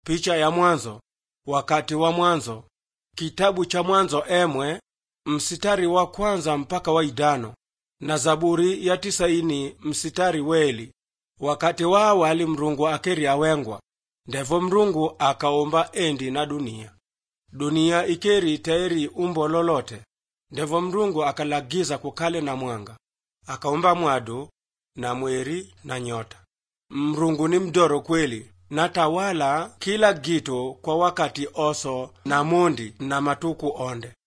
picha ya mwanzo wakati wa mwanzo kitabu cha mwanzo emwe msitari wa kwanza mpaka wa idano na zaburi ya tisaini msitari weli wakati wa awali mrungu akeri awengwa ndevo mrungu akaumba endi na dunia dunia ikeri tairi umbo lolote ndevo mrungu akalagiza kukale na mwanga akaumba mwadu na mweri na nyota mrungu ni mdoro kweli na tawala kila gitu kwa wakati oso na mundi na matuku onde